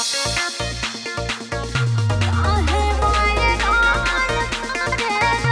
काहे वायरल करेला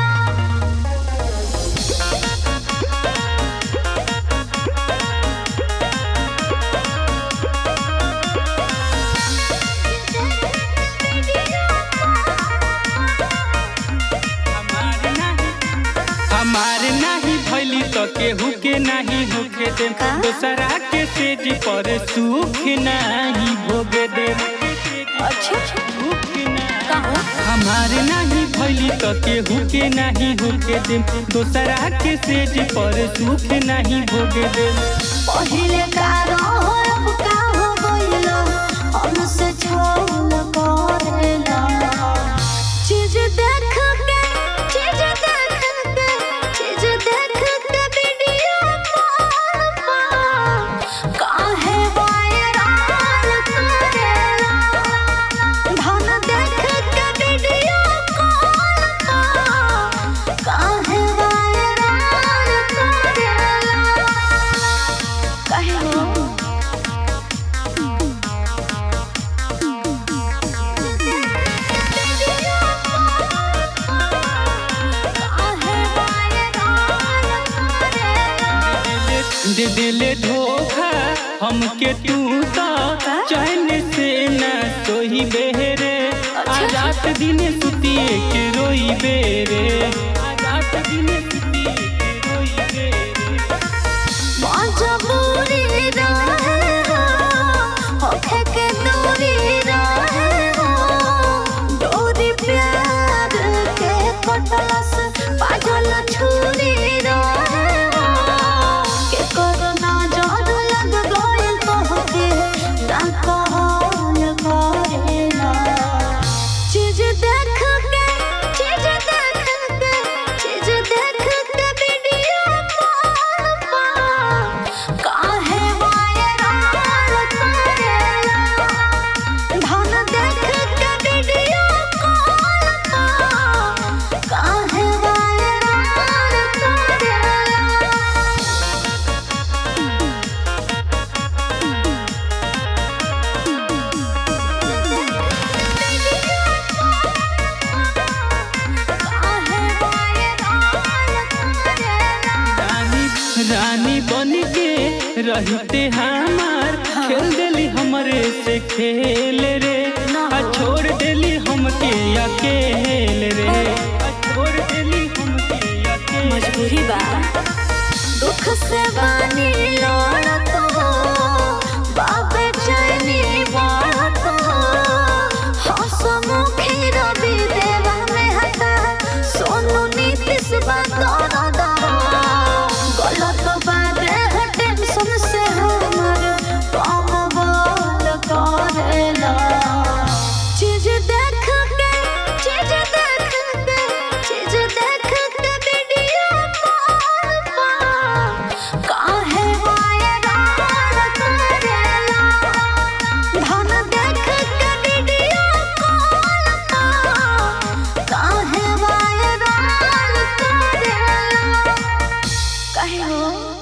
हमार नाही भैली तो केहू के नाही होके दे का? दोसरा के सेज पर सुख नाही भोगे दे अच्छा सुख नाही कहो हमार नाही भैली तो केहू के नहीं होके दे दोसरा के सेज पर सुख नहीं भोगे दे पहिले का रहो अब का हो गइलो हमसे छोड़ करेला चीज देख के चीज देख के चीज देख के वीडियो कॉल पर काहे वायरल करेला धन देख के वीडियो कॉल पर काहे वायरल करेला काहे हो काहे वायरल करेला दे दिले धोखा हमके तू तो चैन से न सोही बेरे आ रात दिन सुतिए के रोई बेरे आ रात दिन सुतिए के रोई बेरे मजबूरी रहे हो होखे के दूरी रहे हो डोरी प्यार के कटलस पागल छुरी रहे हो के कोरोना जहर लग गइल तोहके ना कहल करेला चीज देख के चीज देख के चीज देख के वीडियो कॉल पर काहे वायरल करेला धन देख के वीडियो कॉल पर काहे वायरल करेला काहे वायरल करेला रानी रानी बन के रहते हमार खेल दिली हमरे से खेल